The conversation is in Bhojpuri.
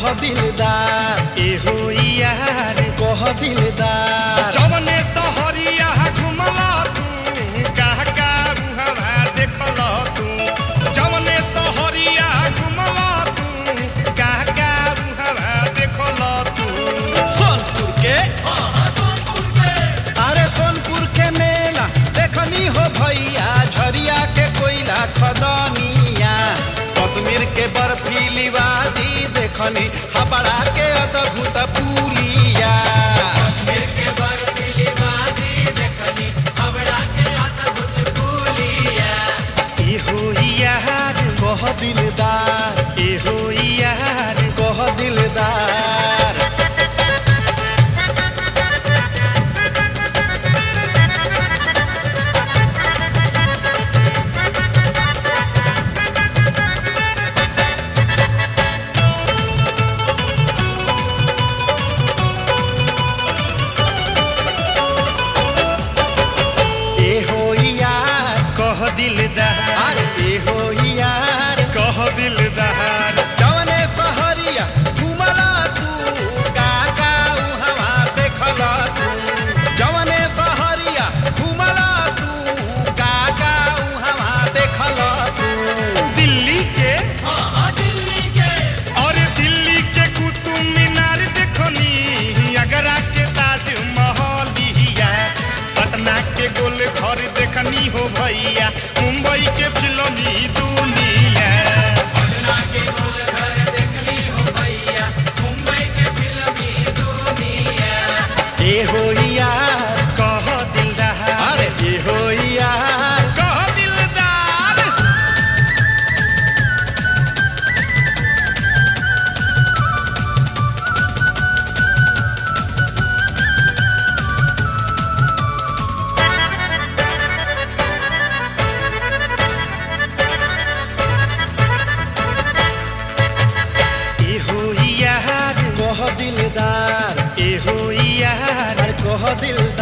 कह दिलदार एहो यार कह दिलदार जवने सहरिया घुमला तू कह का बुहवा देखल तू जवने सहरिया घुमला तू कह का बुहवा देखल तू सोनपुर के अरे सोनपुर के मेला देखनी हो भैया झरिया के कोयला खदनिया कश्मीर के बर्फीली वादी देखनी हबड़ा के अद्भुत पुलिया एहो यार कह दिलदार एहो यार कह दिलदार ए हो यार कह दिलदार अरे ए हो यार कह दिलदार जवने सहरिया घुमला तू काका उहवा देखला तू जवने सहरिया घुमला तू काका उहवा देखला तू दिल्ली के और दिल्ली के कुतुब मीनार देखनी आगरा के ताजमहलिया पटना के गोल घर देखनी हो भैया मुंबई के फिल्मी दुनिया ए हो यार कह दिलदार अरे ए हो यार कह दिलदार एहो यार कह दिलदार एहो यार अरे कह दिलदार